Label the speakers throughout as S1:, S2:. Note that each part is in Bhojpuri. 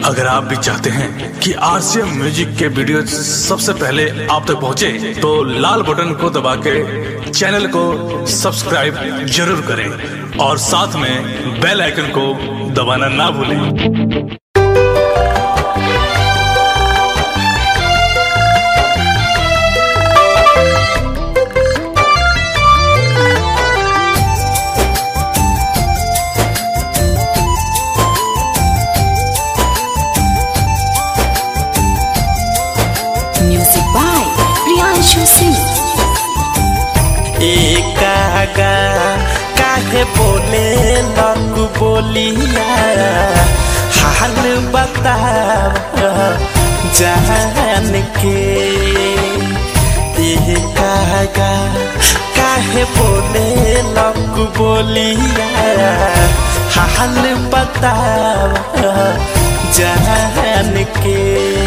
S1: अगर आप भी चाहते हैं कि आरसीएम म्यूजिक के वीडियो सबसे पहले आप तक पहुंचे, तो लाल बटन को दबा के चैनल को सब्सक्राइब जरूर करें और साथ में बेल आइकन को दबाना ना भूलें
S2: Music by Priyanshu Singh.
S3: एकागा काहे बोले लग बोलिया हाल बताव जान के एकागा काहे बोले लग बोलिया हाल बताव जान के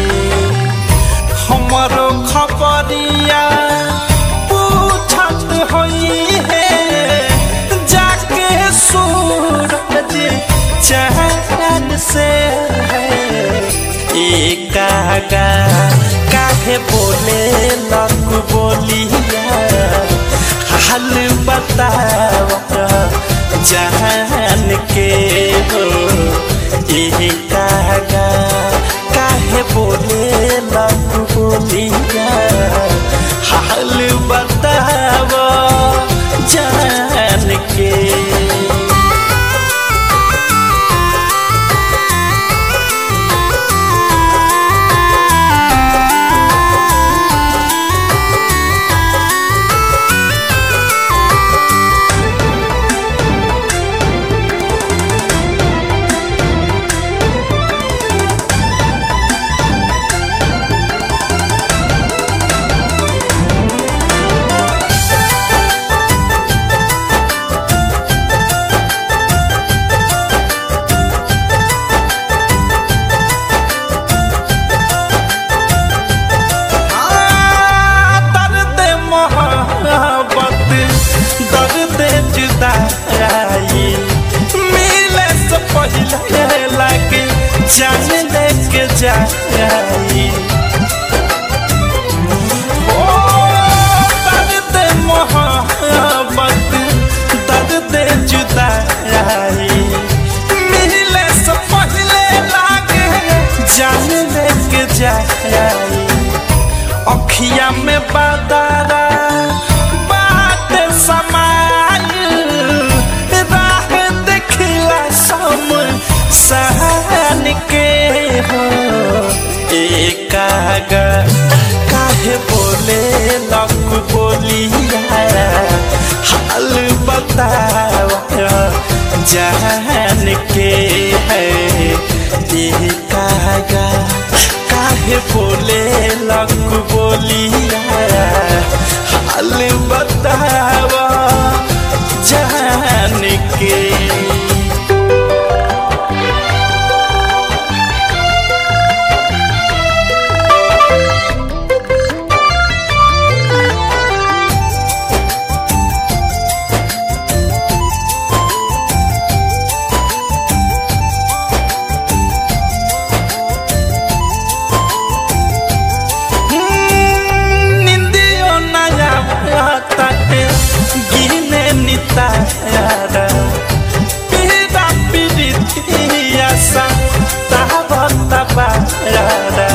S3: हमारो खबरिया पूछत होई है जाके सूरज चैन से एकागा काहे बोले लग बोलिया हाल बताव जान के हो एकागा काहे बोले लग बोलिया हाल बताव जान के दर्द मोहब्बत दर्द जुदाई मिले से पहले लगे जान लेके जाई ओ दर्द मोहब्बत दर्द जुदाई मिले से पहले लगे जान लेके जाई अखिया में बदरा बात समाय राह देखला सम सहन के हो एकागा काहे बोले लग बोलिया हाल बताव जान के है एकागा काहे बोले लग बोलिया हाल बताव जान के निंदियो नया ताटे गिने नितारा पीरा पीरितिया सा तावा ताबारा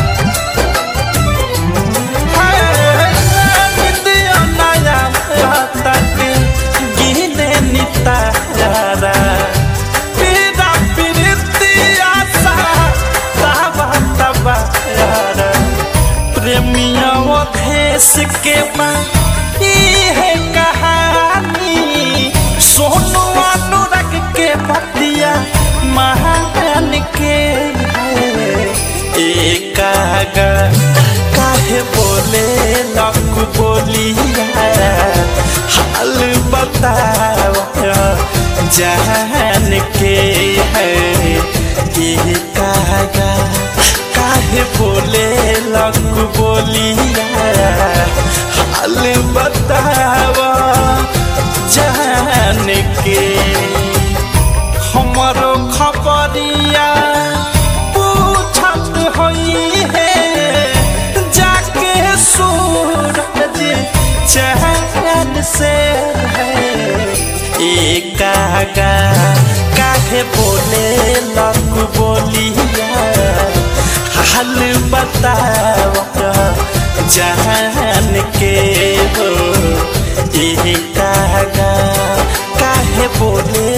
S3: निंदियो नया ताटे गिने नितारा पीरा पीरितिया सा तावा ताबारा प्रेमिया देश के माँ है कहानी सोनू अनुराग के पतिया महान के है एकागा काहे बोले लग बोलिया हाल बताव जान के है एकागा काहे बोले लग बोलिया हाल बताव जान के हमरो खबरिया पू कागा काहे बोले लक बोलिया हाल बताव जान के हो ये कागा काहे बोले